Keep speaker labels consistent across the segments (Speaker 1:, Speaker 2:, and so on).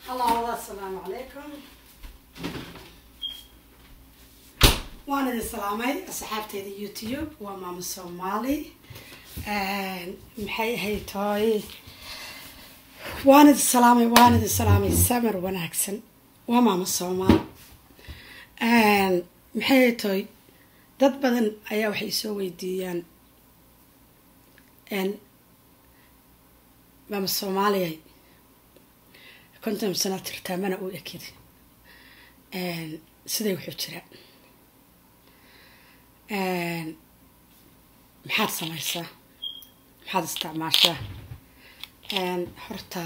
Speaker 1: الله السلام عليكم waan idin salaamay asxaabteeda youtube waa maamo soomaali maxay ahayd tooy waan idin salaamay waan idin salaamay samar wanaagsan waa maamo soomaali maxay ahayd tooy dad badan ayaa waxay soo weydiiyaan maamo soomaaliyay konton sana tirtaa mana u ekidi siday wuxuu jiraa maxaad samaysaa maxaad isticmaashaa horta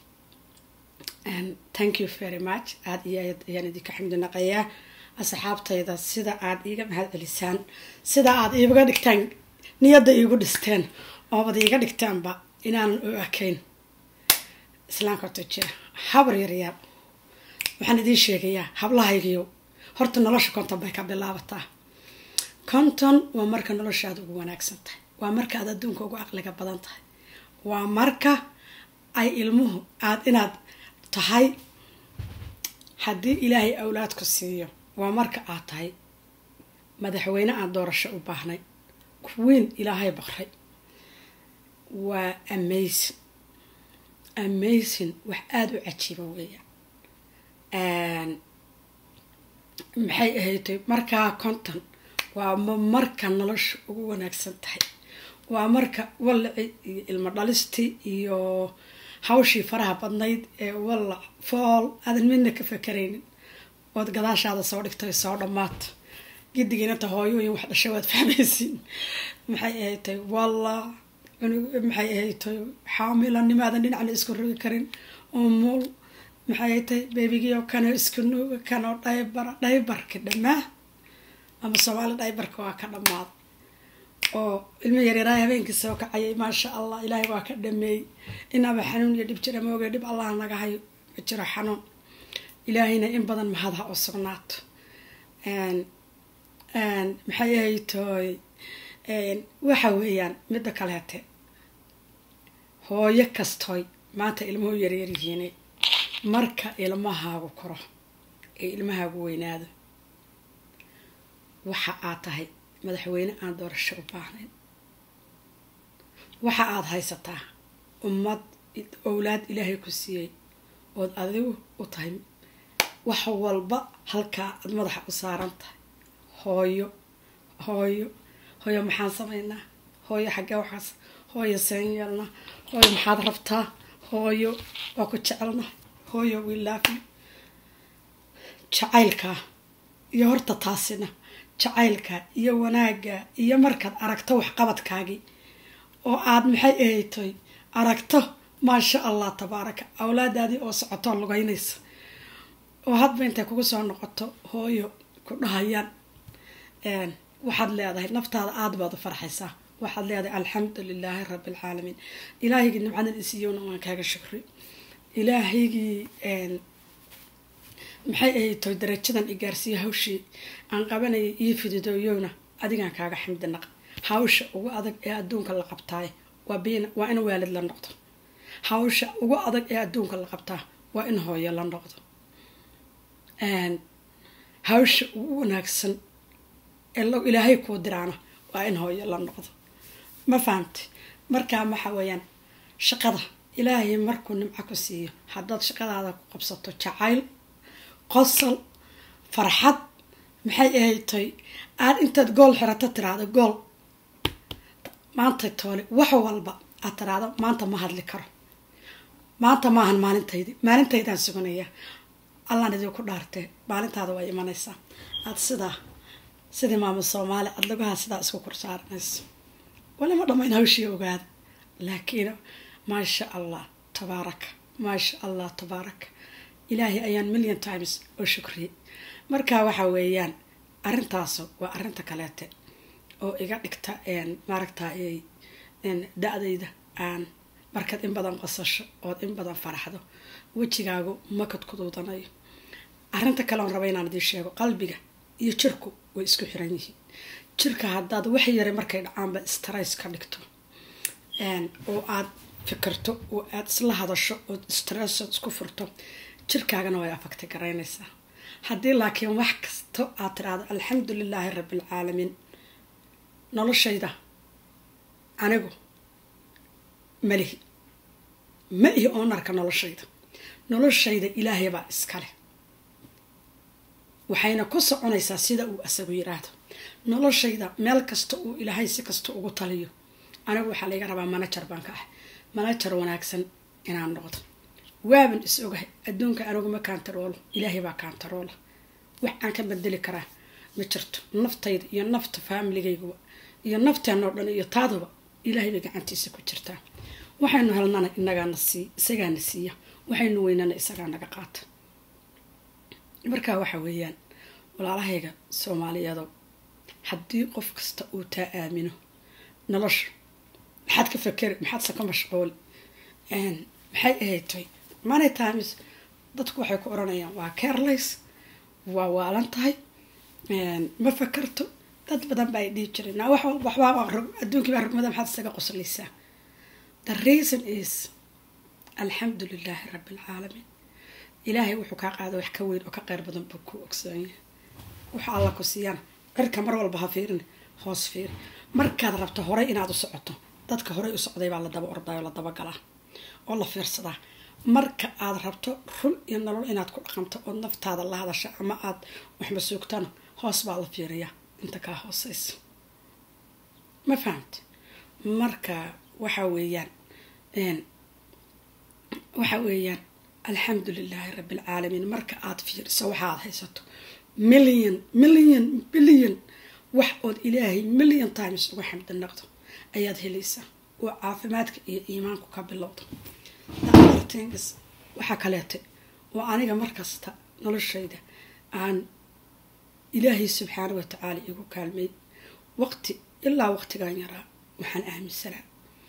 Speaker 1: thank you very much aada iyo aad ayaan idinka xamdi naqayaa asxaabtayda sida aada iiga mahad celisaan sida aada iiga dhigtaan niyadda iigu dhisteen oobad iiga dhigtaanba inaanan u ekayn islaamka horta jira habar yaryaar waxaan idiin sheegayaa hablahaygiyo horta nolosha konton bay ka bilaabataa konton waa marka noloshaada ugu wanaagsan tahay waa marka aad adduunka ugu aqliga badan tahay waa marka ay ilmuhu aada inaad tahay haddii ilaahay awlaadku siiyo waa marka aad tahay madaxweyne aan doorasho u baahnay kuwiin ilaahay baqray waa amazing amazing wax aada u cajiiba weeyaan maxay ahaydtay markaa konton waa marka nolosha ugu wanaagsan tahay waa marka wallaci iyo ilmo dhalistii iyo hawshii faraha badnayd ee wallac fool aadan midna ka fakaraynin ood gadaashaada soo dhigtay soo dhammaata gidigiinata hooyooyin wax dhashay waad fahmaysiin maxay ahaydtay walla maxay ahaydtay xaamilanimaadan dhinacna isku rogi karin umul maxay ahaydtay beebigiio kanoo isku nuuga kanoo dhaybara dhaybarka dhammaa ama soomaali dhaybarka waa ka dhammaaday oo ilmo yaryaraay habeenkii soo kacayay maasha allah ilaahay waa ka dhameeyey inaba xanuun iyo dhib jira maoge dhib allah naga hayo ma jiro xanuun ilaahayna in badan mahadha oo sugnaato maxay ahaytooy waxa weeyaan midda kaleete hooyo kastooy maanta ilmuhu yaryaryihiine marka ilmahaagu koro ee ilmahaagu weynaado waxa aad tahay madaxweyne aan doorasho u baahnayn waxa aada haysataa ummad owlaad ilaahay ku siiyey ood adigu u tahay wax walba halkaa aada madaxa u saaran tahay hooyo hooyo hooyo maxaan samaynaa hooyo xaggee waxaas hooyo seen yeelnaa hooyo maxaad rabtaa hooyo waa ku jecelnahay hooyo wilaafi jacaylkaa iyo horta taasina jacaylka iyo wanaagga iyo markaad aragto waxqabadkaagii oo aada maxay ahaytoy aragto maasha allah tabaaraka awlaadaadii oo socotoo lugeynaysa oo hadba intay kugu soo noqoto hooyo ku dhahayaan waxaad leedahay naftaada aada baad u farxaysaa waxaad leedahay alxamdu lilaahi rabbi alcaalamiin ilaahaygii nimcadan isiiyowna waan kaaga shukri ilaahaygii maxay ahaytoy darajadan igaarsiiya hawshii aan qabanayay iyo fididooyowna adigaan kaaga xamdi naq hawsha ugu adag ee adduunka la qabtaay waa in waalid la noqdo hawsha ugu adag ee adduunka la qabtaa waa in hooyo la noqdo hawsha ugu wanaagsan ee ilaahay kuu diraana waa in hooyo la noqdo ma fahamtay markaa waxa weeyaan shaqada ilaahay markuu nimco ku siiyo haddaad shaqadaada ku qabsato jacayl qosol farxad maxay ahaytay aada intaad gool xirato tiraahdo gool maanta toole wax walba aad tiraahdo maanta ma hadli karo maanta maahan maalintaydi maalintaydaan suganayaa allaan idinku dhaartee maalintaada waa imanaysaa aada sidaa sidii maamo soomaali aada lagaha sidaa isku korsaaranayso walima dhammayn hawshii ogaada laakiin maasha allah tabaaraka maasha allah tabaaraka ilaahay ayaan million times oo shukriyay marka waxa weeyaan arrintaas waa arrinta kaleete oo iga dhigta maaragta da-dayda aan markaad in badan qosasho ood in badan faraxdo wejigaagu makad kuduudanayo arrinta kale on raba inaan idiin sheego qalbiga iyo jirku way isku xiran yihiin jirka haddaad wax yara markay dhacaanba stress ka dhigto oo aad fikirto oo aada isla hadasho ood stressod isku furto jirkaagana way afagta garaynaysaa haddii laakiin wax kasto aad tiraahdo alxamdu lilaahi rabbialcaalamiin noloshayda anigu malihi ma ihi oonarka noloshayda noloshayda ilaahay baa iskale waxayna ku soconaysaa sida uu asagu yiraahdo noloshayda meel kasta uu ilaahay si kasta ugu taliyo anigu waxaa layga rabaa manajar baan ka ah manajar wanaagsan inaan noqdo waaban is ogahay adduunka aniguma kaantaroolo ilaahay baa kaantaroola wax aan ka bedeli karaa ma jirto naftayda iyo nafta faamiligayguba iyo nafteenoo dhan iyo taaduba ilaahay bay gacantiisa ku jirtaa waxaynu helnana inagaana sii isagaana siiya waxaynu weynana isagaa naga qaata markaa waxa weeyaan walaalahayga soomaaliyeedo haddii qof kasta uu taa aamino nolosha maxaad ka fakeri maxaadse ka mashquuli maxay ahaytay manay times dadku waxay ku odhanayaan waa carelays waa waalan tahay ma fakarto dad badan ba ay dhihi jireen naa wax waxbaa adduunkii baa rugmada maxaad isaga qoslaysaa the reason is alxamdu lilaahi rabbi alcaalamiin ilaahay wuxuu kaa qaada wax ka weyn oo ka qeyr badan buu ku ogsoonyahay waxa alla ku siiyana cirka mar walba ha fiirin hoos fiiri markaad rabto horey inaad u socoto dadka horey u socday baa la daba ordayo la daba galaa oo la fiirsadaa marka aad rabto run iyo nolol inaad ku dhaqanto ood naftaada la hadasha ama aad waxma suugtana hoos baa la fiiriyaa inta kaa hooseysa ma fahamta marka waxa weeyaan waxa weeyaan alxamdu lilaahi rabbi alcaalamiin marka aad fiiriso waxaad haysato million million billion wax ood ilaahay million times uga xamdi naqdo ayaad helaysaa oo caafimaadka iyo iimaanku ka bilowda daartings waxaa kaleete oo aniga markasta noloshayda aan ilaahay subxaana wa tacaala igu kaalmay waqti ilaa waqtigan yaraa waxaan aaminsanaa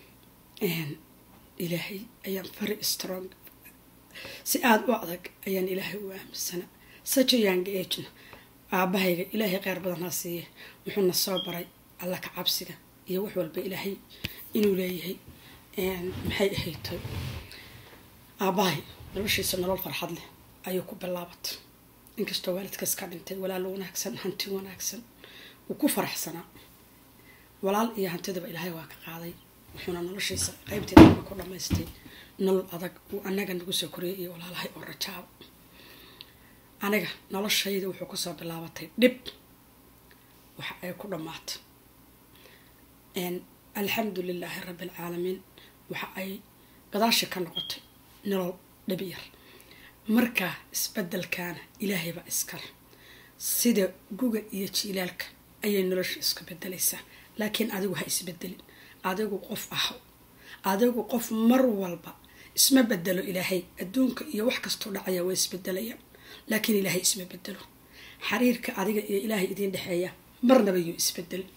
Speaker 1: ilaahay ayaan very strong si aada u adag ayaan ilaahay u aaminsanaa saja young agena aabahayga ilaahay kheyr badan ha siiye wuxuuna soo baray alla ka cabsiga iyo wax walba ilaahay inuu leeyahay maxay ahaytay aabahay noloshiisa nolol farxad leh ayuu ku bilaabatay inkastoo waalidkaas ka dhintay walaal wanaagsan hanti wanaagsan wuu ku faraxsanaa walaal iyo hantidaba ilaahay waa ka qaaday wuxuuna noloshiisa qeybteedaba ku dhamaystay nolol adag uu anaga nagu soo koriyay iyo walaalahay oo rajaabo aniga noloshayda wuxuu kusoo bilaabatay dhib waxa ay ku dhammaatay alxamdu lilaahi rabbi alcaalamiin waxa ay gadaashi ka noqotay nolol dhib yar markaa isbedelkaana ilaahaybaa iskale sida guga iyo jiilaalka ayay nolosha isku bedelaysaa laakiin adigu ha isbedelin adigu qof aho adigu qof mar walba isma bedelo ilaahay adduunka iyo wax kastoo dhacaya way isbedelayaan laakiin ilaahay isma bedelo xiriirka adiga iyo ilaahay idiin dhexeeya marnaba yuu isbedelin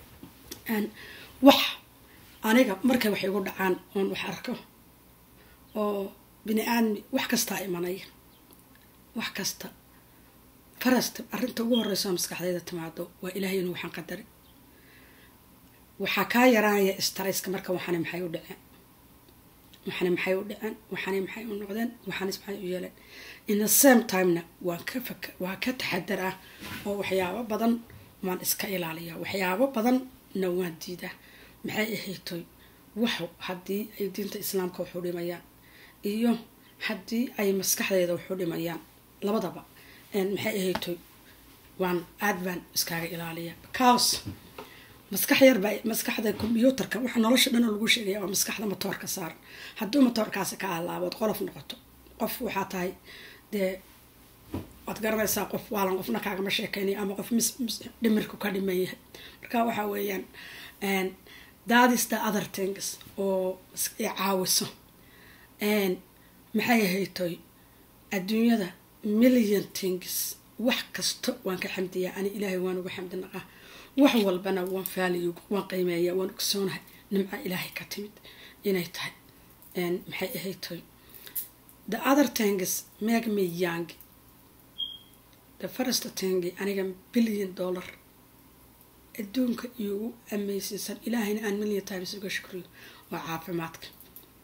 Speaker 1: wax aniga markay wax igu dhacaan oon wax arko oo bini aadmi wax kastaa imanaya wax kasta farasta arrinta ugu horeyso maskaxdayda timaado waa ilaahay inuu waxaan qadari waxaa kaa yaraanaya starayska marka waxaani maxay u dhaceen waxaani maxay u dhaceen waxaani maxay u noqdeen waxaani maxay u yeeleen in the same timena waan ka fak waa ka taxadar ah oo waxyaabo badan waan iska ilaaliyaa waxyaabo badanna waan diidaa maxay ahaytoy wax haddii ay diinta islaamka waxu dhimayaan iyo haddii ay maskaxdeeda waxu dhimayaan labadaba maxay ahaytoy waan aad baan iskaaga ilaaliyaa because maskax yarbaa maskaxda combyuutarka waxa nolosha dhan oo lagu sheegaya waa maskaxda matoorka saaran hadduu matoorkaasi ka halaabood qolof noqoto qof waxaa tahay dee waad garanaysaa qof waalan qofna kaagama sheekeynaya ama qof dhimirku ka dhiman yahay marka waxaa weeyaan that is the other things oo caawiso maxay ahaytoy adduunyada million things wax kasta waan ka xamdiyaa ani ilaahay waan uga xamdi naqaa wax walbana waan faaliyo waan qiimeeyaa waan ogsoonahay nimca ilaahay ka timid inay tahay maxay ahaytoy the other things make me young the first thing aniga billion dollar adduunka iyogu ameysiisan ilaahayna aan million times uga shukriyo waa caafimaadka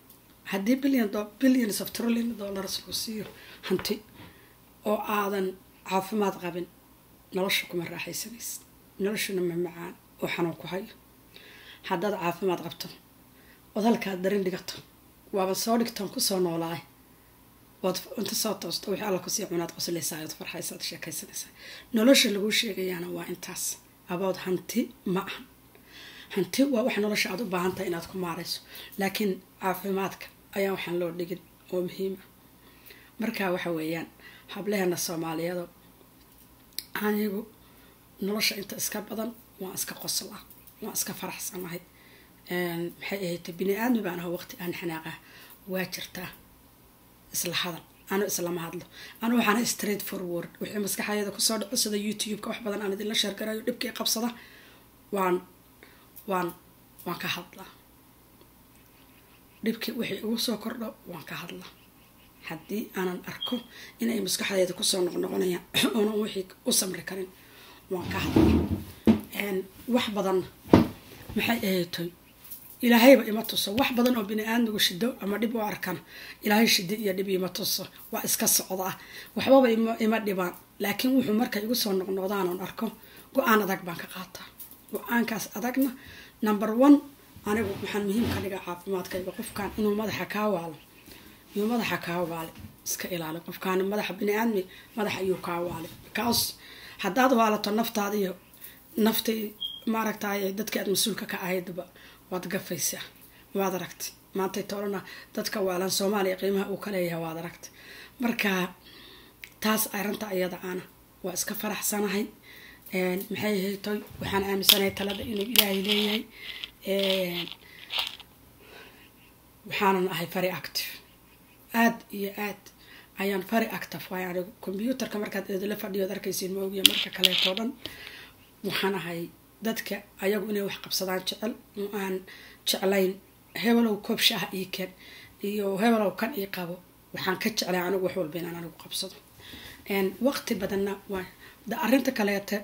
Speaker 1: haddii billion billions of trillion dollars lagu siiyo hanti oo aadan caafimaad qabin nolosha kuma raaxaysanaysa noloshuna ma macaan oo xanuun ku hayo haddaad caafimaad qabto ood halkaad darin dhigato waaba soo dhigtaan kusoo noolaay waad inta soo toosto wixii alla kusii cunaad qoslaysaa ood farxaysaad sheekaysanaysaa nolosha laguu sheegayaana waa intaas abood hanti ma ahan hanti waa wax nolosha aad u baahan tahay inaad ku maarayso laakiin caafimaadka ayaa waxaan loo dhigin oo muhiima marka waxa weeyaan hableheena soomaaliyado anigu nolosha inta iska badan waan iska qoslaa waan iska faraxsanahay maxay ahayd bini aadmi baan aho waqti aan xanaaqah waa jirtaa isla hadal anu islama hadlo anu waxaana straight forward wixii maskaxayada kusoo dhaco sida youtube-ka wax badan aan idinla sheergarayo dhibkii qabsada waan waan waan ka hadlaa dhibkii wixii igu soo kordho waan ka hadlaa haddii aanan arko inay maskaxdeeda kusoo noqnoqonayaan oonan wixii u samri karin waan ka hadlaa wax badanna maxay ahaytoy ilaahayba ima tuso wax badan oo bini aadmigu shido ama dhib u arkana ilaahay shidi iyo dhib ima tuso waa iska socdaa waxbaba ima dhibaan laakiin wuxuu markay igu soo noqnoqdaan oon arko go-aan adag baan ka qaataa go-aankaas adagna number one anigu waxaan muhiim ka dhigaa caafimaadkayga qofkan inuu madaxa kaa waalo inuu madaxa kaa waale iska ilaali qofkaan madaxa bini aadmi madaxa iyuu kaa waale because haddaad waalato naftaada iyo naftii maaragtay dadkii aad mas-uulka ka ahaydba waad gafaysaa waad aragtay maantay toolana dadka waalan soomaaliya qiimaha uu ka leeyahay waad aragtay marka taas arrinta iyada ana waa iska faraxsanahay maxay ahaytoy waxaan aaminsanahay talada inuu ilaahay leeyahay waxaanan ahay very active aada iyo aad ayaan very active waay anigu combyuutarka markaad idinla fadhiyood arkaysiin ma ogiya marka kaleetoo dhan waxaan ahay dadka ayagu inay wax qabsadaan jecel oo aan jeclayn hebelow koob shaaha ii ken iyo hebelow kan ii qabo waxaan ka jeclay anigu wax walba inaan anigu qabsado waqti badanna waa da arrinta kaleete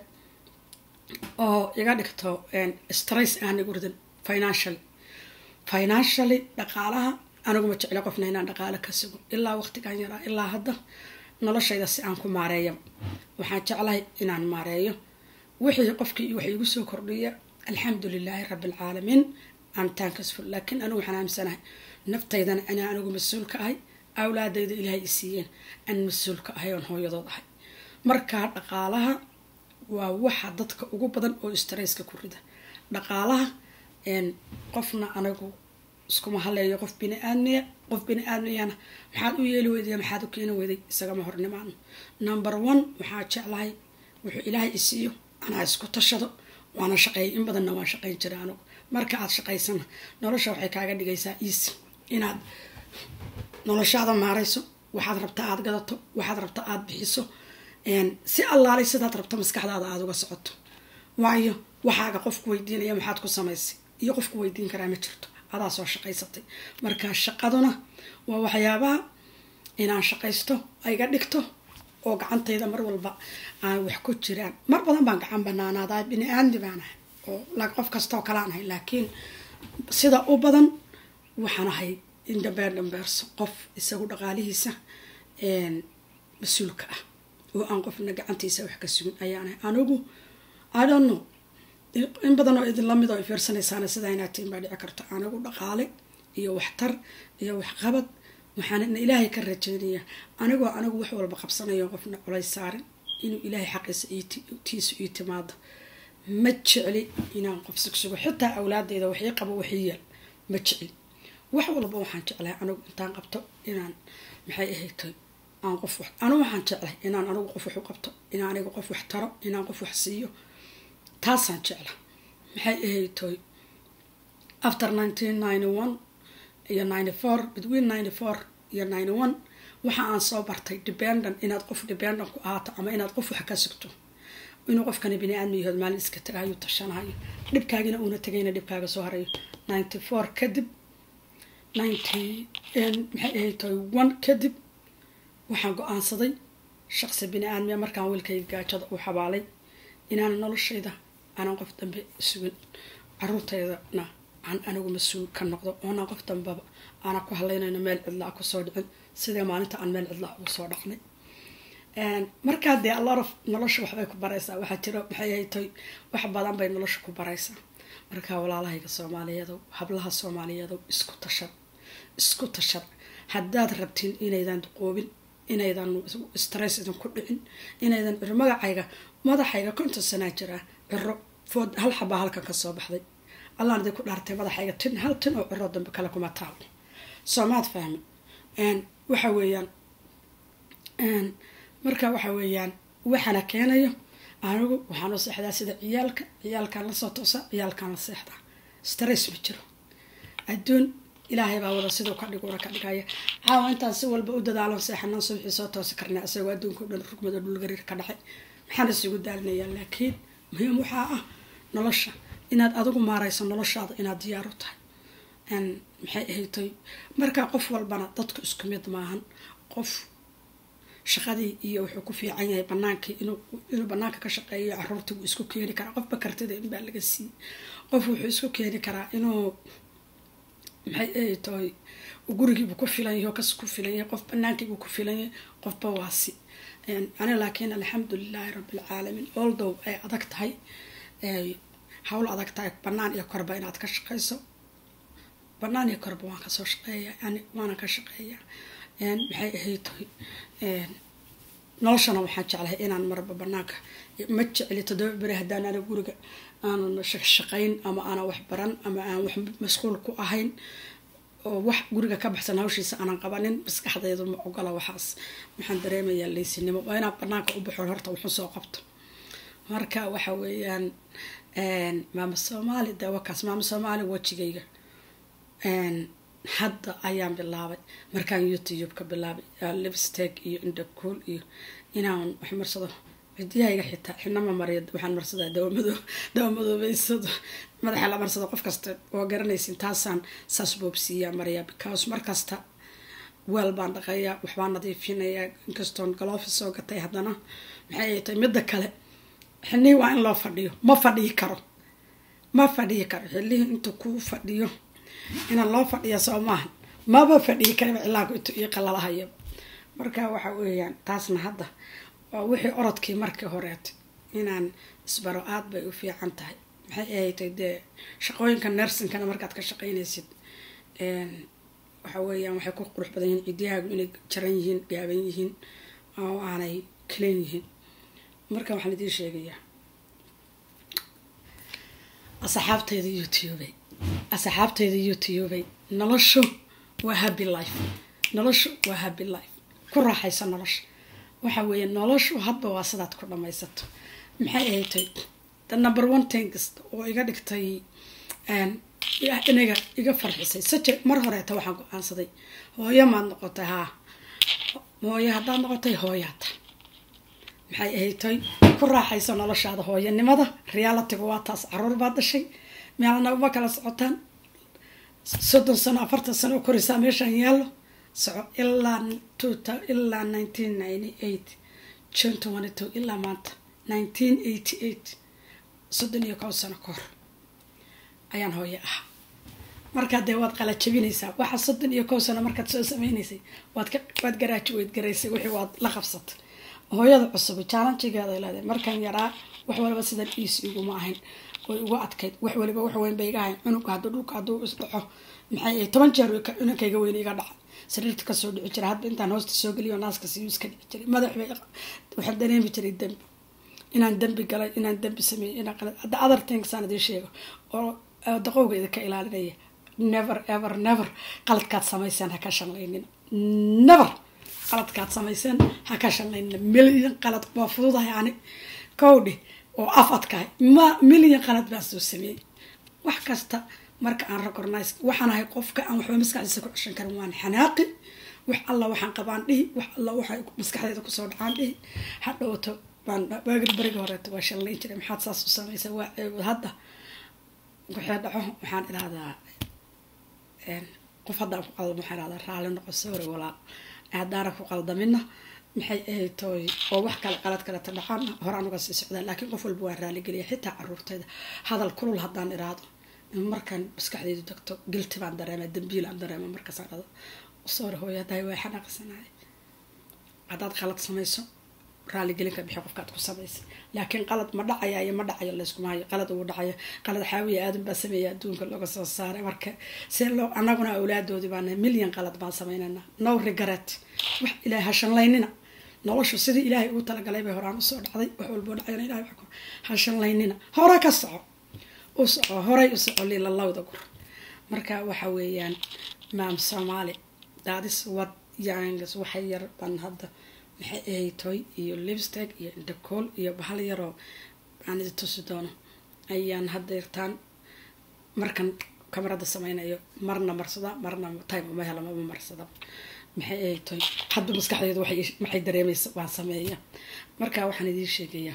Speaker 1: oo iga dhigto stress aan igu ridin financially financially dhaqaalaha aniguma jecla qofna inaan dhaqaalo ka sugo ilaa waqtigan yaraa ilaa hadda noloshayda si aan ku maareeya waxaan jeclahay inaan maareeyo wixii qofkii wax igu soo kordhiya alxamdu lilaahi rabbi alcaalamiin am tankasful laakiin anigu waxaan aaminsanahay naftaydana inaa anigu mas-uul ka ahay awlaadayda ilaahay i siiyeen aan mas-uul ka ahay oon hooyadood ahay markaa dhaqaalaha waa waxa dadka ugu badan oo stresska ku rida dhaqaalaha qofna anigu iskuma haleeyo qof bini aadmiya qof bini aadmiyana maxaad u yeeli weyday maxaad u keeni weyday isagama hornimaano number one waxaa jeclahay wuxuu ilaahay i siiyo anaa isku tashado waana shaqeeyay in badanna waan shaqeyn jiray anigu marka aad shaqaysana nolosha waxay kaaga dhigaysaa easy inaad noloshaada maarayso waxaad rabta aada gadato waxaad rabta aada bixiso si allaalay sidaad rabto maskaxdaada aada uga socoto waayo waxaaga qofku weydiinaya maxaad ku samaysay iyo qofku weydiin karaa ma jirto adaa soo shaqaysatay marka shaqaduna waa waxyaabaha inaan shaqaysto ayga dhigto oo gacantayda mar walba aan wax ku jiraan mar badan baan gacan banaanaadaa bini aadmi baan ahay oo qof kastaoo kalaan ahay laakiin sida u badan waxaan ahay indhambeer dhambeerso qof isagu dhaqaalihiisa mas-uulka ah oo aan qofna gacantiisa wax ka sugin ayaanahay anigu idonno in badan oo idinla mid oo fiirsanaysaana sidaa inaad tiin baa dhici karto anigu dhaqaale iyo waxtar iyo waxqabad waxaan ilaahay ka rajeynaya anigoo anigu wax walba qabsanayo qofna colays saarin inuu ilaahay xaqiisa tiisu ii timaado ma jecli inaan qof sugsugo xitaa awlaadeyda waxii qabo waxii yaal ma jecli wax walba waxaan jeclahay anigu intaan qabto inaan maxay ahaytoy aan qof wax anigu waxaan jeclahay inaan anigu qof wax u qabto inaan anigu qof wax taro inaan qof wax siiyo taasaan jecla maxay ahaytoy after nineteen ninety one iyo ninety four between ninety four iyo ninety one waxa aan soo bartay dependent inaad qof dependent ku ahaato ama inaad qof wax ka sugto inuu qofkani bini aadmi yahood maalin iska tagahayo tashanahayo dhibkaagina uuna tagayna dhibkaaga soo harayo ninety four kadib ninety maxay ahaytoy one kadib waxaan go-aansaday shaqsi bini aadmiya markaan wiilkayga gaajada u xabaalay inaan noloshayda aanan qof dambe sugin caruurtaydana aan anigu mas-uul ka noqdo oonaan qof dambaba aana ku halaynayno meel cidlaa kusoo dhicin sidee maalinta aan meel cidlaa ugu soo dhaqnay markaa dee alorof nolosha waxbay ku baraysaa waxaa jiro maxay haytoy wax badan bay nolosha ku baraysaa markaa walaalahayga soomaaliyeedow hablaha soomaaliyeedow isku tashad isku tashad haddaad rabtiin inaydan duqoobin inaydan stress idinku dhicin inaydan ciro magacayga madaxayga konton sanaa jiraa ciro food hal xabaa halkan kasoo baxday allaan idinku dhaartay madaxayga tin hal tin oo ciro dambe kale kuma taalo soomaad fahmi waxa weeyaan marka waxa weeyaan waxaana keenayo anigu waxaan u seexdaa sida ciyaalka ciyaalkaan lasoo toosa ciyaalkaan la seexdaa stress ma jiro adduun ilaahay baa wada siduu ka dhiguna ka dhigaya caawa intaan si walba u dadaalon seexanaan subxii soo toosi karnaa isagoo adduunka o dhan rugmado dhulgariir ka dhacay maxaan isugu daalinayaa laakiin muhiim waxaa ah nolosha inaad adigu maarayso noloshaada inaad diyaar u tahay maxay ahaytoy markaa qof walbana dadku isku mid maahan qof shaqadii iyo wuxuu ku fiican yahay banaankii inuu banaanka ka shaqeeyo caruurtii wuu isku keeni karaa qofba kartida inbaa laga siiyey qof wuxuu isku keeni karaa inuu maxay ahaytoy gurigiibuu ku filan yahay oo kas ku filan yahay qof banaankiibuu ku filan yahay qofba waasi ani laakiin alxamdulilaahi rabbilcaalamiin oldow ay adag tahay hawl adag tahay banaan iyo korba inaad ka shaqeyso banaan iyo korba waan kasoo shaqeeya yani waana ka shaqeeyaa maxay ahayd noloshana waxaan jeclahay inaan marba banaanka ma jecli toddoba beri haddaan ana guriga aanan shaqayn ama aanan wax baran ama aan wax mashquul ku ahayn oo wax guriga ka baxsan hawshiisa aanan qabanin maskaxdaydu ma ogola waxaas waxaan dareemayaa leysinimo waa inaan banaanka u baxo horta wuxuu soo qabto marka waxa weeyaan maama soomaali de wakaas maama soomaali wejigayga hadda ayaan bilaabay markaan youtube ka bilaabay lipsteg iyo indhacool iyo inaan wax marsado cidiyahayga xitaa xinama mariya waxaan marsadaa dawamado dawamadoobeysado madaxa la marsado qof kasta oo garanaysin taasaan saas boobsiiyaa mariya because markasta weel baan dhaqayaa waxbaan nadiifinayaa inkastoon galoofi soo gatay haddana maxay ay tahay midda kale xilihii waa in loo fadhiyo ma fadhiyi karo ma fadhiyi karo xilihii intuu kuu fadhiyo inaan loo fadhiya soo maahan maba fadhiyi karaba cilaanku intuu ii qalalahayo marka waxa weeyaan taasna hadda waa wixii orodkii markii horeetay inaan isbaro aad bay u fiican tahay maxay ahatay dee shaqooyinka nersinkana markaad ka shaqaynaysid waxa weeyaan waxay ku qurux badan yihiin cidyahaagu inay jaran yihiin gaaban yihiin oo aanay kaleen yihiin marka waxaan idiin sheegayaa asxaabteyda youtubey asxaabteyda youtubey noloshu waa happy life noloshu waa happy life ku raaxayso nolosha waxa weeye noloshu hadba waa sidaad ku dhamaysato maxay ahatay the number one things oo iga dhigtay inaga iga farxisay saje mar horeeta waxaan go-aansaday hooyo maad noqotay haa hooyo haddaad noqotay hooyaata maxay ahatay ku raaxayso noloshaada hooyanimada realitiga waa taas caruur baad dhashay meelna uma kala socotaan soddon sano afartan sano oo koraysaa meeshaan yaallo soco ilaa ilaa nineteen ninety eight jon twenty two ilaa maanta nineteen eighty eight soddon iyo kow sano ka hor ayaan hooyo ahaa markaa dee waad qalajabinaysaa waxa soddon iyo kow sano markaad soo sameynaysay waad ka waad garaajuweyd garaysay wixii waad la qabsatay hooyada cusub jaalanjigeeda leedahay markaan yaraa wax waliba sidan iis iguma ahayn way uga adkayd wax waliba wax weyn bay iga ahayn cunuga hadduu dhulka hadduu isdhaco maxay toban jeer cununkayga weyn iga dhaca sariirta kasoo dhici jira hadba intaan hoosta soo geliyo naaska siyu iska dhici jiray madax bay waxaan dareemi jiray dembi inaan dembi galay inaan dembi sameeyey inaan qalad hadda other things aan idiin sheego oo daqowga idinka ilaalinaya never ever never qaladkaad samayseen ha ka shanlaynin never qaladkaad samayseen ha ka shanlaynin milyan qalad waa fududahay ani kowdhi oo af adkahay ma milyan qalad baan soo sameeyey wax kasta marka aan recognize waxaan ahay qofka aan waxba maskaxdiisa ku ceshan karin waan xanaaqi wax alla waxaan qabaan dhihi wax alla waxay maskaxdeeda kusoo dhacaan dhihi hadhowto baan waagir beriga horeeto waa shallayn jiray maxaad saas u samaysa waa ceebod hadda waxay dhaco waxaan idhahdaa qof haddaan ku qaldamo waxaan idhahdaa raalli noqo sawri walaal haddaana ku qaldamina maxay ahayd tooy oo wax kale qalad kaleta dhacaan horaan uga sii socdaa laakiin qof walba waa raaligeliya xitaa caruurtayda hadal kulul haddaan iraado markaan maskaxdeydu degto gilti baan dareema dambiil aan dareema markaasaan dhado soore hooyo haddahay waa xanaaqsanahay haddaad qalad samayso raaligelinka bixi qofkaad ku samaysay laakiin qalad ma dhacaya iyo ma dhacayo layskuma hayo qalad uu dhacaya qalad xaawiya aadan baa sameeya adduunka looga soo saaray marka see loo anaguna awlaadoodii baana milyan qalad baan sameynana no regret wax ilahay hashanlaynina noloshu sidii ilaahay ugu talagalay bay horaan usoo dhacday wax walboo dhacayna ilahay wax hashanlaynina hore ka soco u soco horay u soco lilalawda gur marka waxa weeyaan maam soomaali daadis wad yangs waxay yar baan hadda maxay ahay toy iyo lipsteg iyo indacool iyo bahal yaroo aan idi tusi doono ayaan hadda irtaan markan kamarada sameynayo marna marsada marna time uma hela mama marsada maxay ahay toy hadda maskaxdeedu maxay dareemaysa waan sameeya marka waxaan idiin sheegayaa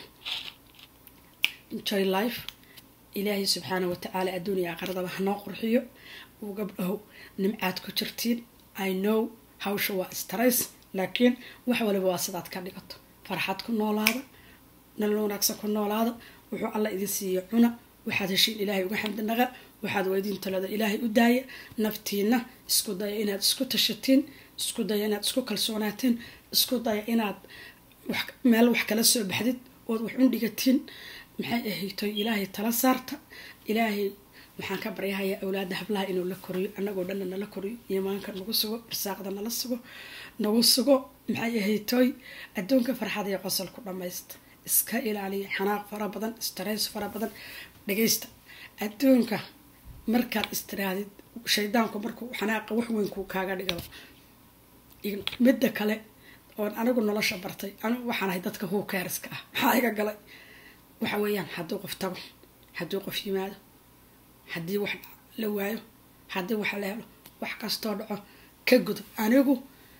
Speaker 1: enjoy life ilaahay subxaana watacaala adduuniya aqaradaba hanoo qurxiyo uu gabdhaho nimcaad ku jirtiin i know hawsha waa stress laakiin wax waliba waa sidaad ka dhigato farxad ku noolaada nolol wanaagsan ku noolaada wuxuu alla idin siiya cuna waxaad heshiin ilaahay uga xamdinaqa waxaad weydiin talada ilaahay u daaya naftiina isku daya inaad isku tashatiin isku daya inaad isku kalsoonaatiin isku daya inaad meel wax kala soo baxdid ood wax undhigatiin maxay ahaytoy ilaahay tala saarta ilaahay waxaan ka baryahayaa awlaada hablaha inuu la koriyo anagoo dhanna nala koriyo iimaanka nagu sugo irsaaqda nala sugo nagu sugo maxay ahaytoy adduunka farxad iyo qosol ku dhamaysta iska ilaaliya xanaaq fara badan stress fara badan dhagaysta adduunka markaad istiraadid shaydaanku markuu xanaaqa wax weynku kaaga dhigaba midda kale oon anigu nolosha bartay anigu waxaan ahay dadka huukeeriska ah maxaa iga galay waxa weeyaan hadduu qof tago hadduu qof yimaado haddii wax la waayo haddii wax la helo wax kastoo dhaco ka gudo anigu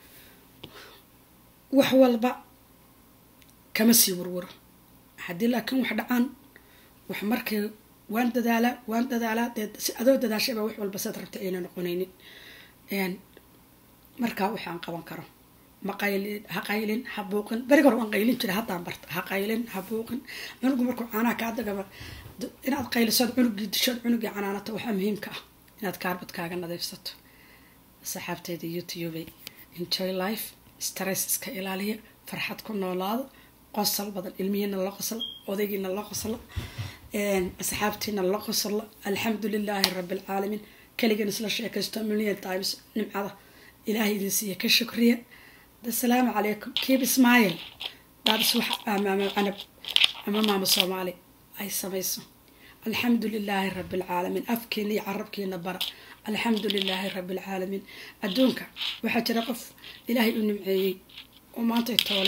Speaker 1: wax walba kama sii warwaro haddii laakiin wax dhacaan wax markay waan dadaalaa waan dadaalaa dee si adoo dadaashayba wax walba saad rabta ayna noqonaynin markaa waxaan qaban karo maqaylin ha qaylin ha buuqin beriga hore waan qaylin jira haddaan barta ha qaylin ha buuqin cunugu markuu caanaha kaa dagaba inaad qaylisood cunugii dishood cunugii canaanata waxaa muhiimka ah inaad kaarbadkaaga nadiifsato saxaabteeda youtube enjoy life stress iska ilaaliya farxad ku noolaado qosol badan ilmihiina la qosla odaygiina la qosla asxaabtiina la qosla alxamdu lilaahi rabi alcaalamiin keligan isla sheekaysto million times nimcada ilaahay idin siiya ka shukriya asalaamu calaykum keep smile daadis wax amaama canab ama maama soomaali ay samayso alxamdu lilaahi rabi alcaalamiin afkiina iyo carabkiina bara alxamdu lilaahi rabi alcaalamiin adduunka waxaa jira qof ilaahay u nimceeyey oo maantay toole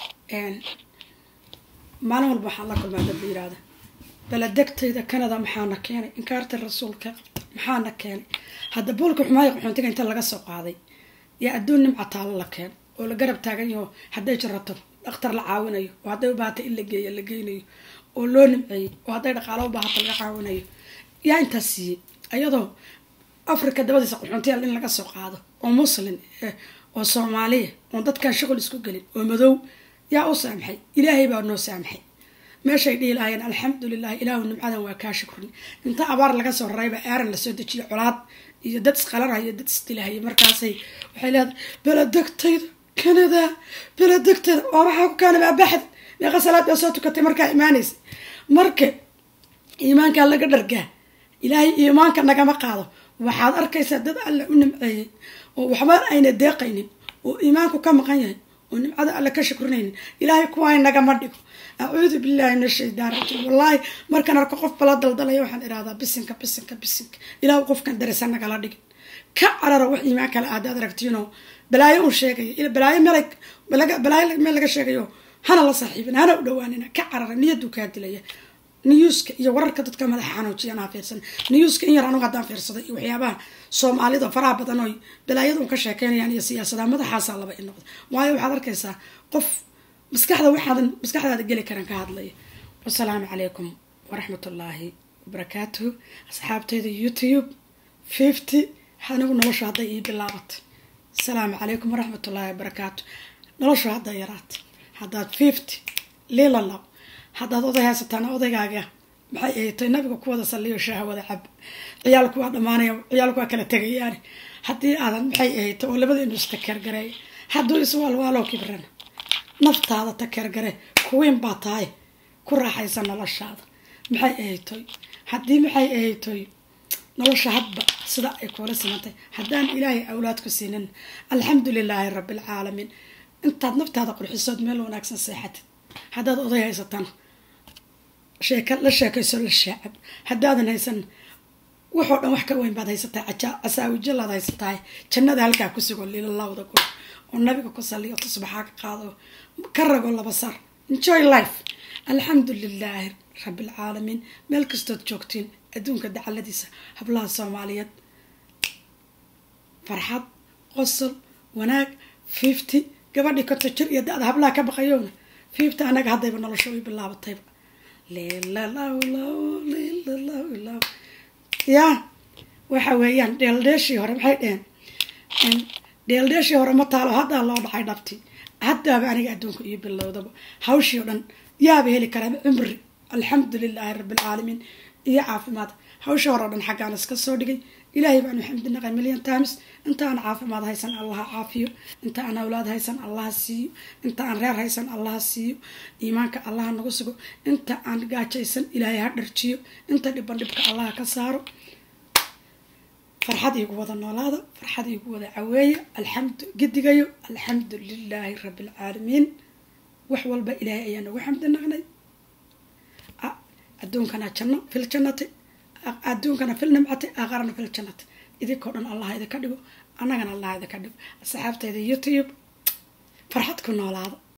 Speaker 1: maalin walba waxaan la kulmaa dad la yiraahda baladegtayda canada maxaana keenay inkaarta rasuulka qabta maxaana keenay hadda boolka xumaaya qaxoontiga inta laga soo qaaday yaa adduun nimca taalo la keen oo la garab taagan yaho hadday jirato dhakhtar la caawinayo oo hadday u baahata in la geeyo la geynayo oo loo nimceeyey oo hadday dhaqaalo u baahata laga caawinayo yaa intaas siiyey ayadoo africa dabadiisa qaxoontiyaal in laga soo qaado oo muslin oo soomaaliya oon dadkan shuqul isku gelin oo madow yaa u saamxay ilaahay baa noo saamxay meeshay dhihi lahaayeen alxamdulilahi ilaahu nimcadan waa kaa shukrin inta abaar laga soo rarayba aaran lasoo dejiyo colaad iyo dad isqalanaya dad isdilahaya markaasay waxay leedahay beledegtayda canada beledegtayda oo waxaa ku kaana maabaxd meeqa salaad baa soo tukatay markaa imaanaysa marka iimaankaa laga dhargaa ilaahay iimaanka nagama qaado waxaad arkaysaa dad alle u nimceeyey oo waxba ayna deeqaynin oo iimaanku ka maqan yahay oo nimcada alle ka shukrinaynin ilaahay kuwaay nagama dhigo acuudu billahi min ashaydaan rajiim wallaahi markaan arko qof bala daldalaya waxaan irahdaa bisinka bisinka bisinka ilaahu qofkan darisa nagala dhigin ka carara wax iimaan kale aadaad aragtiinoo balaayo un sheegaya balaayo meel balaayo meel laga sheegayo hana la saaxiibin hana u dhawaanina ka carara niyaduu kaa dilaya newska iyo wararka dadka madaxa xanuujiyaan ha fiirsan newska in yar anugu haddaan fiirsaday iyo waxyaabaha soomaalida faraha badan oy balaayada un ka sheekeynayaan iyo siyaasadaha madaxaasaa laba i noqda waayo waxaad arkaysaa qof maskaxda waxaadan maskaxdaada geli karan ka hadlaya wasalaamu calaykum waraxmat ullaahi wabarakaatuhu asxaabteyda youtube fifty anigu noloshu hadday ii bilaabatay asalaamu calaykum waraxmat ullaahi wabarakaatu noloshu hadday yaraatay haddaad fifty lilalab haddaad oday haysataana odaygaaga maxay ahaytay nabiga ku wada saliyo shaaha wada cab ciyaalku waa dhamaanaya ciyaalku waa kala tegayaani haddii aadan maxay ahayta oo labada indus takeergareey hadduu iswaalwaaloo kibrana naftaada takeergare kuwiin baa tahay ku raaxaysa noloshaada maxay ahaytoy haddii maxay ahaytoy nolosha hadba sida ay kuula simantay haddaan ilaahay awlaad ku siinin alxamdu lilaahi rabbi alcaalamiin intaad naftaada qurxisood meel wanaagsan seexatid haddaad oday haysatana sheeka la sheekayso la shaacab haddaadan haysan waxoo dhan wax ka weyn baad haysataa casaawijalaad haysatahay jannada halkaa ku sugo lilalawda go oo nabiga ku saliyo tusbaxaa ka qaado ka rago laba sar enjoy life alxamdu lilaahi rabbi alcaalamiin meel kastood joogtiin adduunka dacaladiisa hablaha soomaaliyeed farxad qosol wanaag fifty gabadhii konta jir iyo da-da hablaha ka baqayowna fifty anaga haddayba nolosha way bilaabatayba lilalawlaw yaa waxa weeyaan dheeldheeshii hore maxay dheheen dheeldheeshii hore ma taalo haddaa loo dhacay dhabti haddaaba aniga adduunka iyo bilowdaba hawshii o dhan yaaba heli karaa cumri alxamdu lilaahi rabbi alcaalamiin iyo caafimaad hawshii hore o dhan xaggaan iska soo dhigay ilaahay baanu xamdi naqay million times inta aan caafimaad haysan allaha caafiyo inta aan awlaad haysan allaha siiyo inta aan reer haysan allaha siiyo iimaanka allaha nagu sugo inta aan gaajaysan ilaahay ha dharjiyo inta dhiban dhibka allaha ka saaro farxad iigu wada noolaada farxad iigu wada caweeya alxamdu gidigayo alxamdu lilaahi rabbi alcaalamiin wax walba ilaahay ayaa nagu xamdi naqnay adduunkana janno fil jannati adduunkana fil nimcati aakarana fil jannati idinkoo dhan allah idinka dhigo annagana allah idinka dhigo asxaabtayda youtube farxad ku noolaada